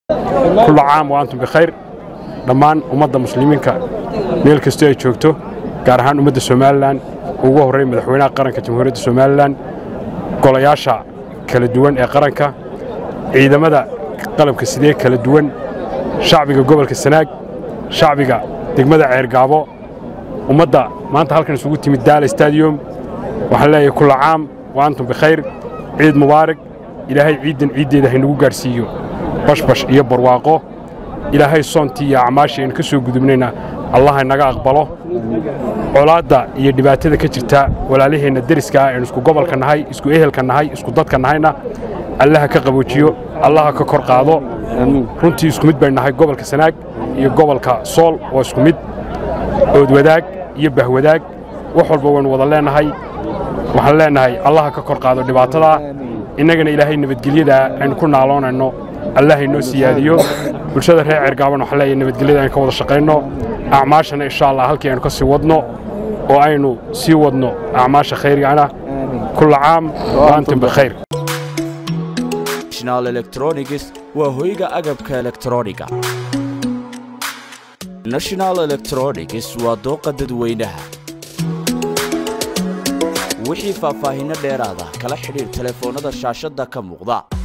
kulla caam wa antum bikhayr dhammaan ummadda muslimiinka meel kastoo ay joogto gaar ahaan ummadda somalilan ugu horreyn madaxweynaha qaranka jamhuuriyadda somalilan golayaasha kala duwan ee qaranka ciidamada qalabka sidee kala duwan shacbiga gobolka sanaag shacbiga degmada ceergaabo ummadda maanta halkan isugu timid daala stadium waxaan leeyahay kulla caam wa antum bikhayr ciid mubaarak ilaahay ciiddan ciiddeeda haynagu gaadhsiiyo bashbash iyo barwaaqo ilaahay soontii iyo acmaashii aynu ka soo gudubnayna allah inaga aqbalo colaadda iyo dhibaatada ka jirta walaalaheenna deriska ah aynu isku gobolka nahay isku ehelka nahay isku dadka nahayna allaha ka qaboojiyo allaha ka kor qaado runtii isku mid bay nahay gobolka sanaag iyo gobolka sool oo isku mid ood wadaag iyo bahwadaag wax walba waynu wada leenahay waxaan leenahay allaha ka kor qaado dhibaatadaa innagana ilaahay nabadgelyadaa aynu ku naaloonayno allahay noo siyaadiyo bulshada reer ceergaaban waxaan leeyahay nabadgelyada aynu ka wada shaqayno acmaashana insha allah halkii aynu ka sii wadno oo aynu sii wadno acmaasha khayrigana kulla caam wa antum bikhayr national electronics waa hoyga agabka elektrooniga national electronics waa dooqa dadweynaha wixii faahfaahinno dheeraada kala xidhiir telefoonnada shaashadda ka muuqda